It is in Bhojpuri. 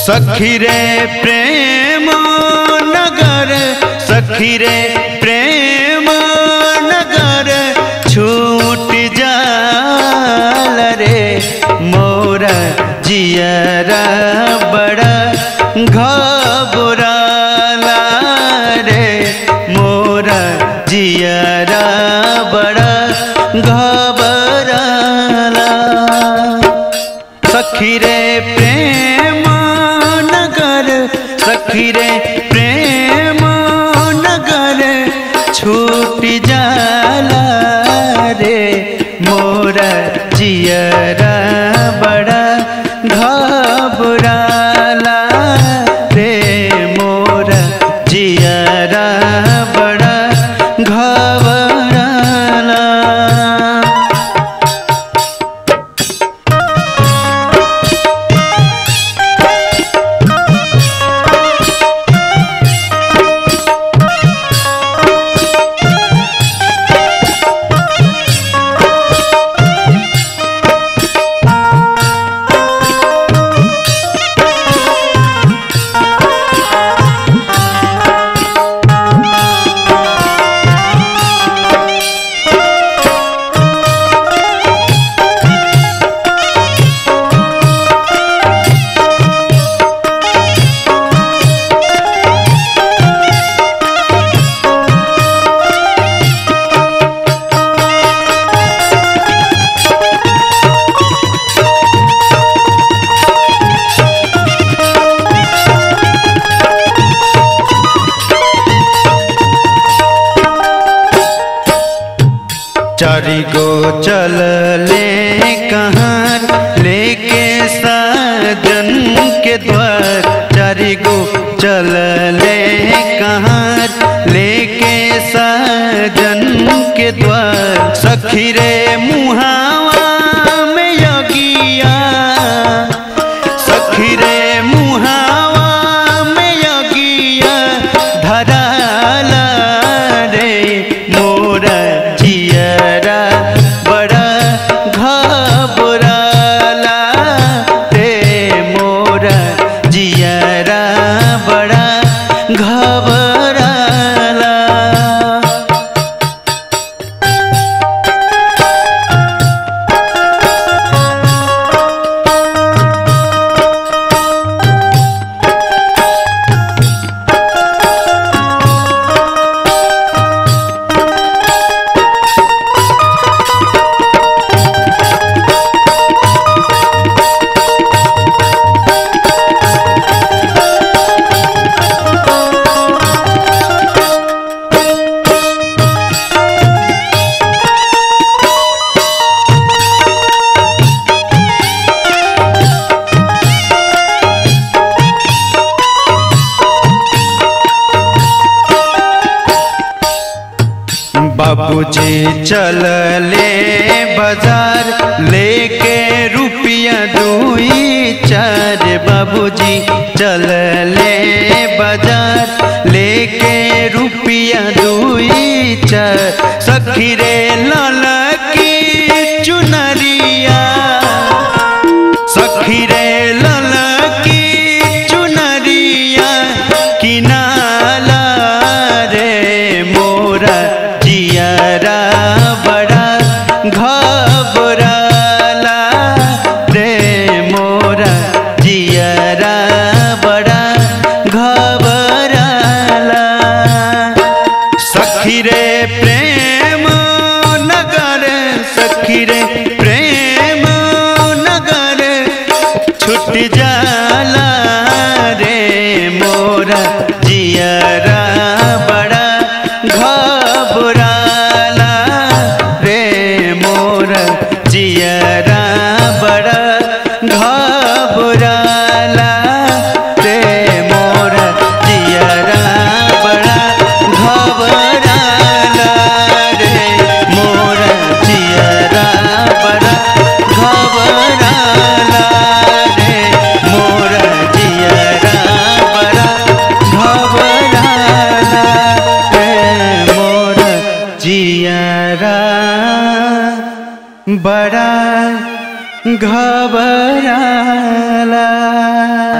सखी रे प्रेम नगर सखी रे प्रेम नगर छूट जाल रे मोरा जियरा बड़ा घबराला रे मोरा जियरा बड़ा घबराला सखी रे प्रेम नगर सखी रे प्रेम नगर छूट जाला रे मोरा जियरा बड़ा घबराला रे मोरा जियरा बड़ा घबराला चारी गो चल ले कहाँ लेके साजन के द्वार चारी गो चल ले कहाँ लेके साजन के द्वार सखी रे मुहावा में यगिया सखी रे मुहावा में यगिया धराला रे मोरा जियरा बड़ा घबराला रे मोरा जियरा बड़ा घबराला बाबूजी चल ले बाजार लेके रुपया दुई चार बाबूजी चल ले बाजार लेके रुपया दुई चार सखी रे लाला की चुनरिया सखी रे लाला की चुनरिया किनाला रे मोरा जियरा बड़ा घबराला रे मोरा जियरा बड़ा घबराला सखी रे प्रेम नगर सखी रे प्रेम नगर छुट जाला रे मोरा जियरा बड़ा घबराला रे मोरा जियरा बड़ा घबराला रे मोरा जियरा बड़ा घबराला रे मोरा जियरा बड़ा घबराला रे मोरा जियरा बड़ा घबराला रे मोरा जियरा बड़ा घबराला